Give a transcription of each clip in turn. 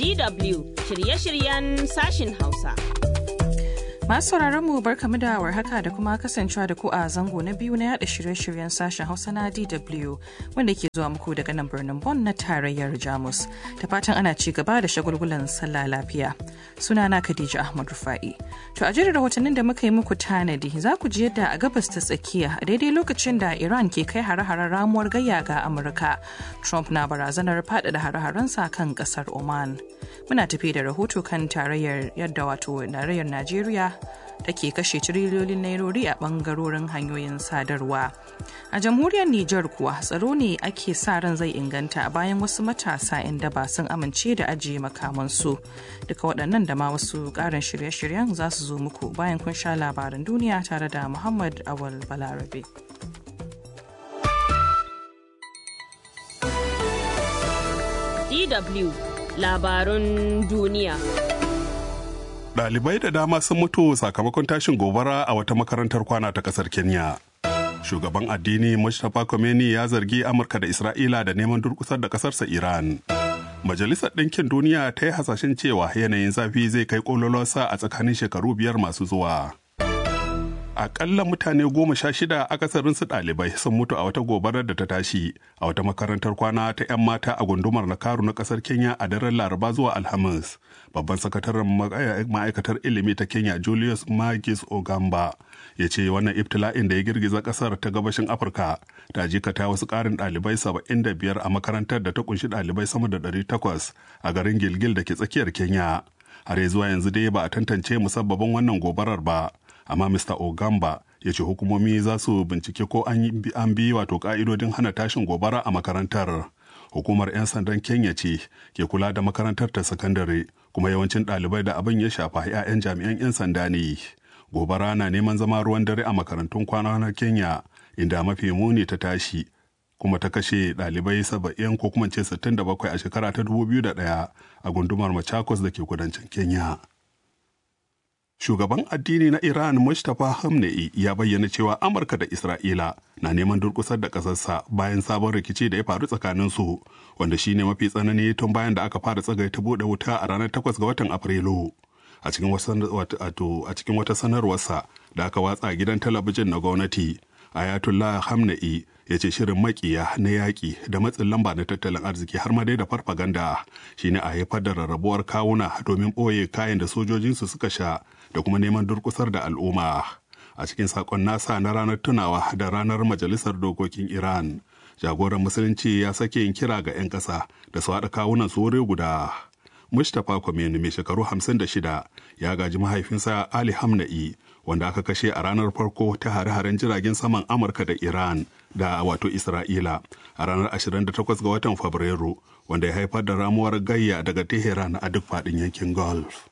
DW shirye-shiryen sashin Hausa. Masu sauraron mu barkamu da warhaka da kuma kasancewa da ku a zango na biyu na yada shirye-shiryen sashen Hausa na DW wanda ke zuwa muku daga nan birnin Bonn na tarayyar Jamus. Da fatan ana ci gaba da shagulgulan sallah lafiya. Sunana Khadija Ahmad Rufa'i. To a jerin rahotannin da muka yi muku tanadi za ku ji yadda a gabas ta tsakiya a daidai lokacin da Iran ke kai hare-haren ramuwar gayya ga Amurka. Trump na barazanar faɗaɗa hare-harensa kan ƙasar Oman. Muna tafi da rahoto kan tarayyar yadda wato tarayyar Najeriya da ke kashe tiriliyoyin nairori a bangarorin hanyoyin sadarwa. A jamhuriyar Nijar kuwa tsaro ne ake sa ran zai inganta bayan wasu matasa 'yan daba sun amince da ajiye makamansu. Duka waɗannan da ma wasu ƙarin shirye-shiryen za su zo muku bayan kun sha labaran duniya tare da Muhammad Awal Balarabe. DW labarun duniya. Ɗalibai da dama sun mutu sakamakon tashin gobara a wata makarantar kwana ta ƙasar Kenya. Shugaban addini Mustapha Khomeini ya zargi Amurka da Isra'ila da neman durkusar da ƙasarsa Iran. Majalisar Ɗinkin Duniya ta yi hasashen cewa yanayin zafi zai kai ƙololonsa a tsakanin shekaru biyar masu zuwa. Aƙalla mutane goma sha shida akasarinsu ɗalibai sun mutu a wata gobarar da ta tashi a wata makarantar kwana ta 'yan mata a gundumar Nakaru na ƙasar Kenya a daren Laraba zuwa Alhamis. Babban sakataren ma'aikatar ilimi ta Kenya Julius Magis Ogamba ya ce wannan ibtila'in da ya girgiza ƙasar ta gabashin Afirka ta jikata wasu ƙarin ɗalibai saba'in da biyar a makarantar da ta kunshi ɗalibai sama da ɗari takwas a garin Gilgil da ke tsakiyar Kenya. Har zuwa yanzu dai ba a tantance musabbabin wannan gobarar ba. amma Mr. Ogamba ya ce hukumomi za su bincike ko an bi wato ka'idodin hana tashin gobara a makarantar. Hukumar 'yan sandan Kenya ce ke kula da makarantar ta sakandare kuma yawancin ɗalibai da abin ya shafa 'ya'yan jami'an 'yan sanda ne. Gobara na neman zama ruwan dare a makarantun kwana na Kenya inda mafi muni ta tashi kuma ta kashe ɗalibai saba'in ko kuma ce 67 a shekara ta 2001 a gundumar Machakos da ke kudancin Kenya. Shugaban addini na Iran Mustapha Hamnei ya bayyana cewa Amurka da Isra'ila na neman durkusar da ƙasarsa bayan sabon rikici da ya faru tsakaninsu wanda shine mafi tsanani tun bayan da aka fara tsagai ta buɗe wuta a ranar 8 ga watan Afrilu. A cikin wata sanarwarsa da aka watsa gidan talabijin na gwamnati, Ayatollah Hamnei ya ce shirin makiya na yaƙi da matsin lamba na tattalin arziki har ma dai da farfaganda shine a haifar da rarrabuwar kawuna domin ɓoye kayan da sojojinsu suka sha da kuma neman durkusar da al'umma a cikin sakon nasa na ranar tunawa da ranar majalisar dokokin iran jagoran musulunci ya sake yin kira ga 'yan ƙasa da su haɗa kawunan su wuri guda mustapha kwameni mai shekaru 56 ya gaji mahaifinsa ali hamna'i wanda aka kashe a ranar farko ta hare-haren jiragen saman amurka da iran da wato isra'ila a ranar 28 ga watan fabrairu wanda ya haifar da ramuwar gayya daga teheran a duk faɗin yankin gulf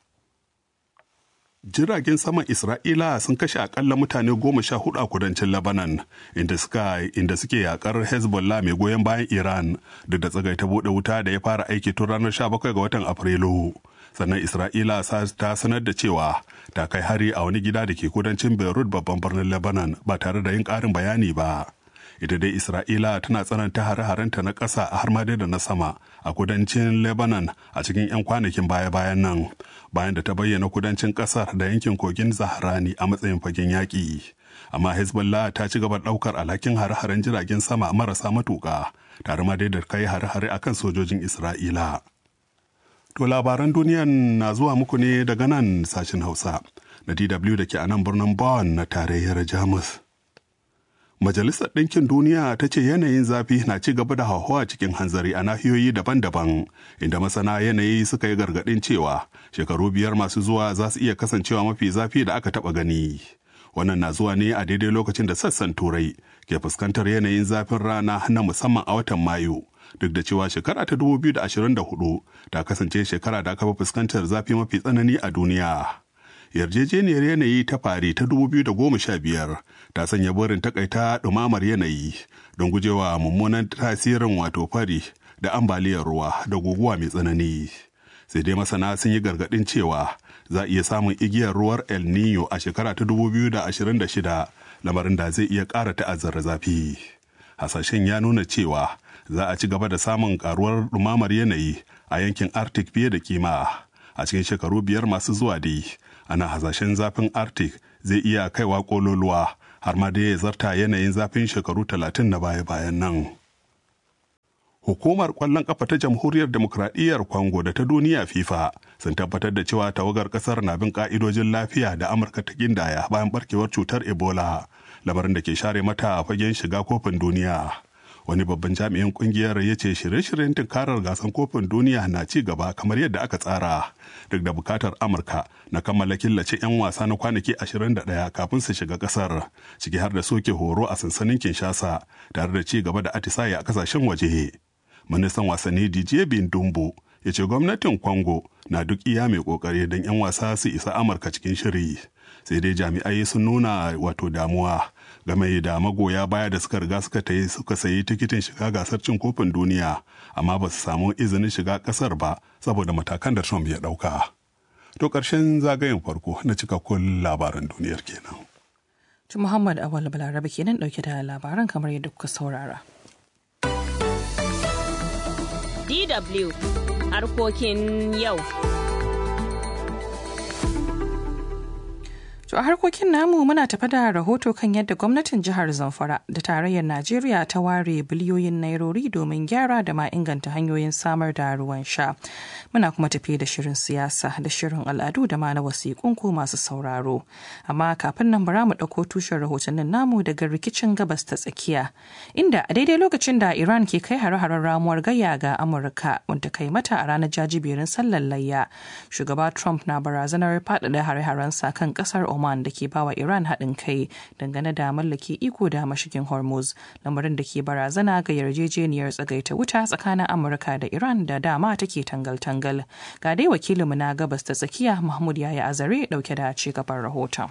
jiragen saman Isra'ila sun kashe akalla mutane goma sha hudu a kudancin Lebanon inda suka inda suke yakar Hezbollah mai goyon bayan Iran duk da tsagaita bude wuta da ya fara aiki tun ranar 17 ga watan Afrilu. Sannan Isra'ila ta sanar da cewa ta kai hari a wani gida da ke kudancin Beirut babban birnin Lebanon ba tare da yin ƙarin bayani ba. ita dai Isra'ila tana tsananta hare-harenta na ƙasa har ma da na sama a kudancin Lebanon a cikin 'yan kwanakin baya-bayan nan bayan da ta bayyana kudancin ƙasar da yankin kogin Zaharani a matsayin fagen yaƙi. Amma Hezbollah ta ci gaba ɗaukar alhakin hare-haren jiragen sama marasa matuƙa tare ma dai da kai hare-hare akan sojojin Isra'ila. To labaran duniyan na zuwa muku ne daga nan sashen Hausa na DW da ke a nan birnin Bonn na tarayyar Jamus. Majalisar Ɗinkin Duniya ta ce yanayin zafi na ci gaba da hauhawa cikin hanzari a nahiyoyi daban-daban, inda masana yanayi suka yi gargaɗin cewa shekaru biyar masu zuwa za su iya kasancewa mafi zafi da aka taɓa gani. Wannan na zuwa ne a daidai lokacin da sassan Turai ke fuskantar yanayin zafin rana na musamman a watan Mayu. Duk da cewa shekara ta 2024 ta kasance shekara da aka fi fuskantar zafi mafi tsanani a duniya. yarjejeniyar yanayi ta fari ta 2015 ta sanya burin takaita ɗumamar yanayi don gujewa mummunan tasirin wato fari da ambaliyar ruwa da guguwa mai tsanani sai dai masana sun yi gargaɗin cewa za a iya samun igiyar ruwar el nino a shekara ta 2026 lamarin da zai iya ƙara ta'azzara zafi hasashen ya nuna cewa za a ci gaba da samun karuwar ɗumamar yanayi a yankin arctic fiye da kima a cikin shekaru biyar masu zuwa dai ana hasashen zafin arctic zai iya kaiwa kololuwa har ma dai ya zarta yanayin zafin shekaru talatin na baya-bayan nan. Hukumar kwallon kafa ta Jamhuriyar Demokradiyyar Congo da ta duniya FIFA sun tabbatar da cewa tawagar kasar na bin ka'idojin lafiya da Amurka ta gindaya bayan barkewar cutar Ebola, lamarin da ke share mata fagen shiga kofin duniya. Wani babban jami'in kungiyar ya ce shirye-shiryen tunkarar gasan kofin duniya na ci gaba kamar yadda aka tsara, duk da bukatar Amurka na kammala killace 'yan wasa na kwanaki 21 kafin su shiga kasar, ciki har da soke horo a sansanin Kinshasa tare da ci gaba da atisaye a kasashen waje. ministan wasanni DJ Bindumbo ya ce gwamnatin Congo na duk iya mai kokari don 'yan wasa su isa Amurka cikin shiri. Sai dai jami'ai sun nuna wato damuwa game da magoya baya da suka riga suka tayi suka sayi tikitin shiga gasar cin kofin duniya amma ba su samu izinin shiga kasar ba saboda matakan da Trump ya dauka. To ƙarshen zagayen farko na cikakkun labaran duniyar kenan. Muhammad Awal Balarabe kenan dauke da labaran kamar yadda kuka saurara. DW harkokin yau. To a harkokin namu muna tafa da rahoto kan yadda gwamnatin jihar Zamfara da tarayyar Najeriya ta ware biliyoyin nairori domin gyara da ma inganta hanyoyin samar da ruwan sha. Muna kuma tafi da shirin siyasa da shirin al'adu da ma na wasiƙun ku masu sauraro. Amma kafin nan bara mu ɗauko tushen rahotannin namu daga rikicin gabas ta tsakiya. Inda a daidai lokacin da Iran ke kai hare-haren ramuwar gayya ga Amurka wanda kai mata a ranar jajiberin sallar layya. Shugaba Trump na barazanar faɗaɗa hare-harensa kan ƙasar Oman da ke bawa Iran haɗin kai dangane da mallake iko da mashigin Hormuz, lamarin da ke barazana ga yarjejeniyar tsagaita wuta tsakanin Amurka da Iran da dama take tangal-tangal. Ga dai wakilinmu na gabas ta tsakiya Mahmud Yaya Azare ɗauke da ci gaban rahoton.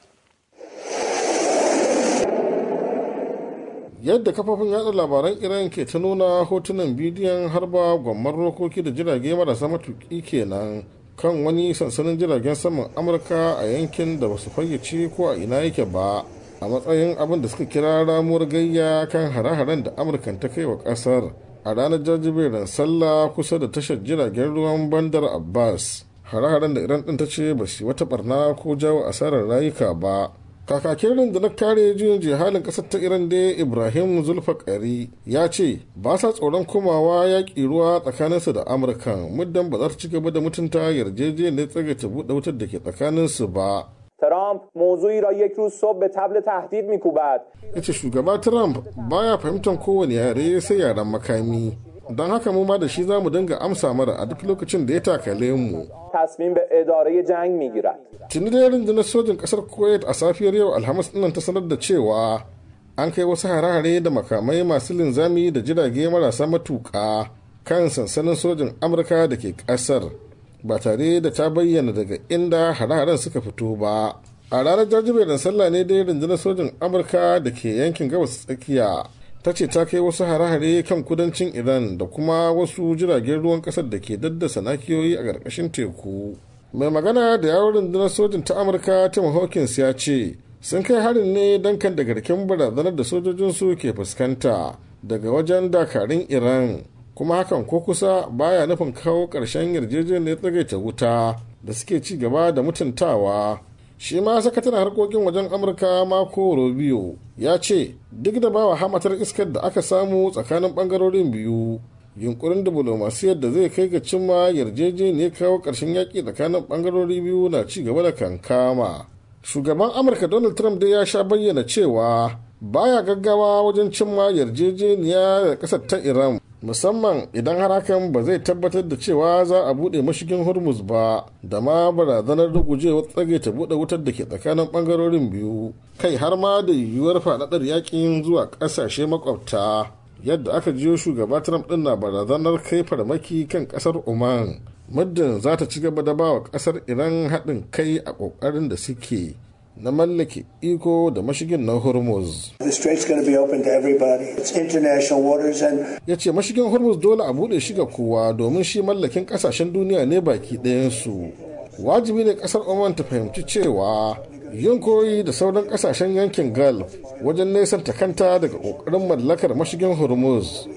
yadda kafafin yada labaran iran ke ta nuna hotunan bidiyon harba gwamman rokoki da jirage marasa matuki kenan kan wani sansanin jiragen saman amurka a yankin da basu fayyace ko a ina yake ba a matsayin abin da suka kira ramuwar gayya kan hare-haren da amurkan ta kai wa kasar a ranar jajiberin sallah kusa da tashar jiragen ruwan bandar abbas hare-haren da iran din ta ce ba su wata barna ko jawo asarar rayuka ba kakakin rundunar kare juyin jihalin kasar ta iran da ibrahim zulfakari ya ce ba sa tsoron komawa yaƙi ruwa tsakaninsu da amurka muddin ba za su ci gaba da mutunta yarjejeniyar tsagaita buɗe wutar da ke tsakaninsu ba ترامپ موضوعی را یک روز صبح به تبل تهدید میکوبد ya ce shugaba trump baya fahimtar kowane yare sai yaren makami don haka mu ma da shi za mu dinga amsa mara a duk lokacin da ya takale mu تصمیم به اداره جنگ میگیرد tuni da rundunar sojin kasar kuwait a safiyar yau alhamis dinnan ta sanar da cewa an kai wasu hare-hare da makamai masu linzami da jirage marasa matuƙa kan sansanin sojin amurka da ke ƙasar ba tare da ta bayyana daga inda hare-haren suka fito ba a ranar jajiberin sallah ne dai rundunar sojin amurka da ke yankin gabas tsakiya ta ce ta kai wasu hare-hare kan kudancin iran da kuma wasu jiragen ruwan kasar da ke daddasa nakiyoyi a ƙarƙashin teku mai magana da yawon rundunar sojin ta amurka tim hawkins ya ce sun kai harin ne don kan da garken barazanar da sojojinsu ke fuskanta daga wajen dakarun iran kuma hakan ko kusa baya nufin kawo ƙarshen yarjejeniyar tsagaita wuta da suke ci gaba da mutuntawa shi ma sakataren harkokin wajen amurka mako rubio ya ce duk da bawa hamatar iskar da aka samu tsakanin bangarorin biyu yunkurin diplomasiyar da zai kai ga cimma yarjejeniyar kawo ƙarshen yaƙi tsakanin bangarori biyu na ci gaba da kankama shugaban amurka donald trump dai ya sha bayyana cewa baya gaggawa wajen cimma yarjejeniya da ƙasar ta iran musamman idan har hakan ba zai tabbatar da cewa za a buɗe mashigin hormuz ba da ma barazanar rugujewar tsage ta buɗe wutar da ke tsakanin ɓangarorin biyu kai har ma da yiwuwar faɗaɗar yakin zuwa ƙasashe makwabta yadda aka jiyo shugaba trump ɗin na barazanar kai farmaki kan ƙasar oman muddin za ta ci gaba da ba wa ƙasar iran haɗin kai a ƙoƙarin da suke na mallake iko da mashigin na hormuz The strait's going to be open to everybody. It's international waters and ya ce mashigin hormuz dole a buɗe shi ga kowa domin shi mallakin ƙasashen duniya ne baki ɗayansu wajibi ne ƙasar oman ta fahimci cewa yin koyi da sauran ƙasashen yankin gulf wajen nesanta kanta daga ƙoƙarin mallakar mashigin hormuz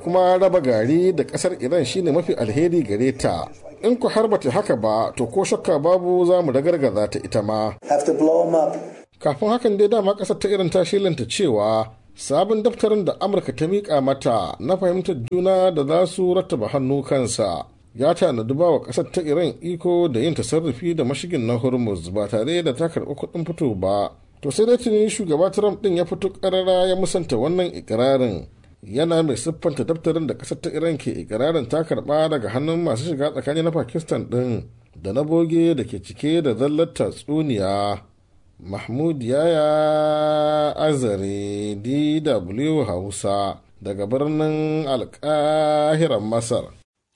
kuma raba gari da ƙasar iran shine mafi alheri gare ta in ku har bata haka ba to ko shakka babu za mu ragargaza ta ita ma have to blow them up. kafin hakan dai dama ƙasar ta iran ta shilanta cewa sabon daftarin da amurka ta miƙa mata na fahimtar juna da za su rattaba hannu kansa ya tanadi ba wa ƙasar ta iran iko da yin tasarrufi da mashigin na hormuz ba tare da ta karɓi kuɗin fito ba to sai dai tuni shugaba trump ɗin ya fito ƙarara ya musanta wannan ikirarin yana mai siffanta daftarin da ƙasar ta iran ke ikirarin ta karɓa daga hannun masu shiga tsakani na pakistan ɗin da na boge da ke cike da zallar tatsuniya mahmud yaya azare dw hausa daga birnin alkahiran masar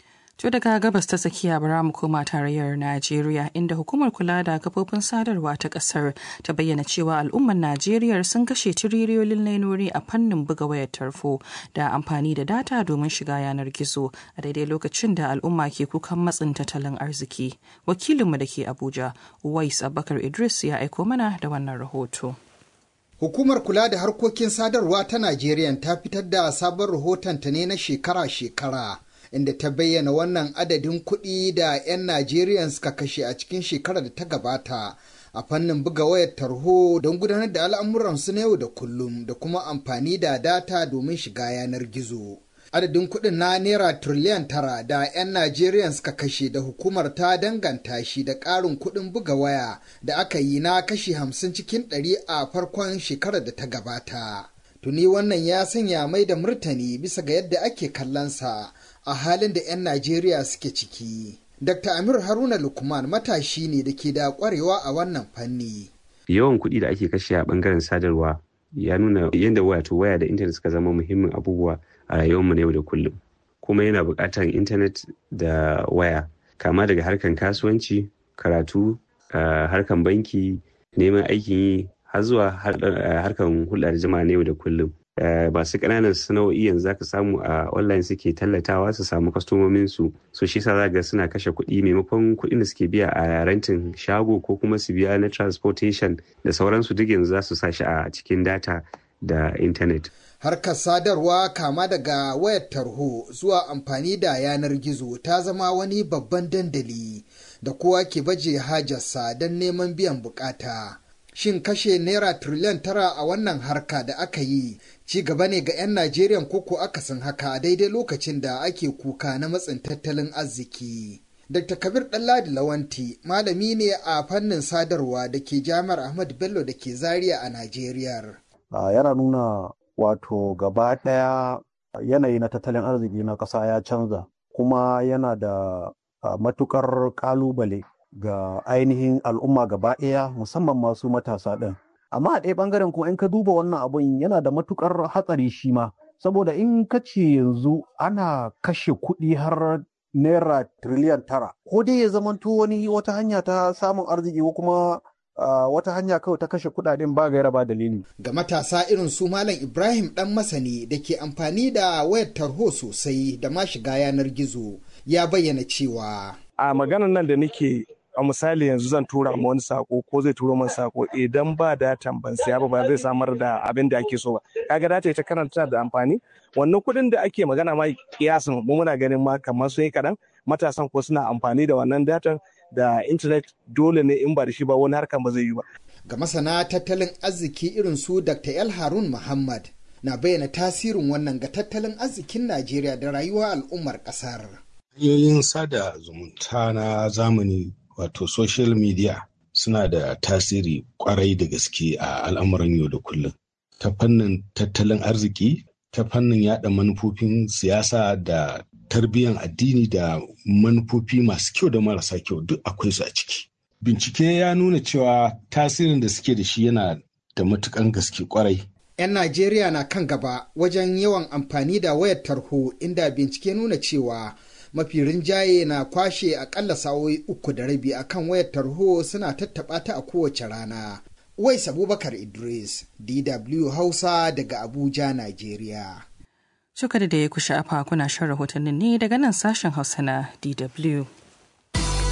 To daga gabas ta tsakiya bara mu koma tarayyar Najeriya inda hukumar kula da kafofin sadarwa ta kasar ta bayyana cewa al'ummar Najeriya sun kashe tiriliyoyin nainori a fannin buga wayar tarfo da amfani da data domin shiga yanar gizo a daidai lokacin da al'umma ke kukan matsin tattalin arziki. Wakilinmu da ke Abuja, Uwais Abubakar Idris ya aiko mana da wannan rahoto. Hukumar kula da harkokin sadarwa ta Najeriya ta fitar da sabon rahotonta ne na shekara-shekara. inda ta bayyana wannan adadin kuɗi da 'yan Najeriya suka kashe a cikin shekarar da ta gabata a fannin buga wayar tarho don gudanar da al'amuransu na yau da kullum da kuma amfani da data domin shiga yanar gizo. Adadin kuɗin na Naira tiriliyan tara da 'yan Najeriya suka kashe da hukumar ta danganta shi da ƙarin kuɗin buga waya da aka yi na kashi hamsin cikin ɗari a farkon shekarar da ta gabata. Tuni wannan ya sanya mai da murtani bisa ga yadda ake kallonsa a halin da 'yan Najeriya suke ciki. Dr. Amir Haruna Lukman matashi ne da ke da kwarewa a wannan fanni. Yawan kuɗi da ake kashe a ɓangaren sadarwa ya nuna yadda wato waya da intanet suka zama muhimmin abubuwa a rayuwarmu na yau da kullum. Kuma yana buƙatar intanet da waya kama daga harkan kasuwanci, karatu, harkan banki, neman aikin yi har zuwa harkan hulɗar jama'a na yau da kullum. masu ƙananan sana'o'i yanzu zaka samu a online suke tallatawa su samu kwastomomin su so shi sa ga suna kashe kuɗi maimakon kuɗin da suke biya a rentin shago ko kuma su biya na transportation da sauransu duk yanzu za su sa shi a cikin data da intanet. Harkar sadarwa kama daga wayar tarho zuwa amfani da yanar gizo ta zama wani babban dandali da kowa ke baje hajarsa don neman biyan bukata. Shin kashe naira tiriliyan tara a wannan harka da aka yi ci gaba ne ga 'yan Najeriya koko akasin haka a daidai lokacin da ake kuka na matsin tattalin arziki. Dr. Kabir Ɗanladi Lawanti malami ne a fannin sadarwa da ke jami'ar Ahmad Bello da ke Zaria a Najeriya. Yana nuna wato gaba ɗaya yanayi na tattalin arziki na ƙasa ya canza kuma yana da matukar ƙalubale ga ainihin al'umma gaba ɗaya musamman masu matasa ɗin. Amma a ɗaya ɓangaren kuma in ka duba wannan abun yana da matukar hatsari shi ma. Saboda in ka ce yanzu ana kashe kuɗi har naira tiriliyan tara. Ko dai ya zamanto wani wata hanya ta samun arziki ko kuma wata hanya kawai ta kashe kuɗaɗen ba gaira ba dalili. Ga matasa irin su Malam Ibrahim ɗan masani da ke amfani da wayar tarho sosai da ma shiga yanar gizo ya bayyana cewa. A maganar nan da nake a misali yanzu zan tura ma wani sako ko zai turo min sako idan ba datan ban siya ba ba zai samar da abin da ake so ba kaga data ita karanta da amfani wannan kuɗin da ake magana ma kiyasin mu muna ganin ma kamar sun yi kaɗan matasan ko suna amfani da wannan datan da intanet dole ne in ba da shi ba wani harkan ba zai yi ba ga masana tattalin arziki irin su dr el harun muhammad na bayyana tasirin wannan ga tattalin arzikin najeriya da rayuwar al'ummar ƙasar hanyoyin sada zumunta na zamani wato social media suna da tasiri kwarai da gaske a al'amuran yau da kullum ta fannin tattalin arziki ta fannin yada manufofin siyasa da tarbiyyar addini da manufofi masu kyau da marasa kyau duk akwai su a ciki bincike ya nuna cewa tasirin da suke da shi yana da matukan gaske kwarai 'yan najeriya na kan gaba wajen yawan amfani da wayar tarho inda bincike nuna cewa mafi rinjaye na kwashe akalla sa'o'i uku da rabi a kan wayar tarho suna tattaɓa ta a kowace rana. Wais Abubakar Idris, DW Hausa daga Abuja, Najeriya. Shuka da ya kusha afa kuna shan rahotannin ne daga nan sashen Hausa na DW.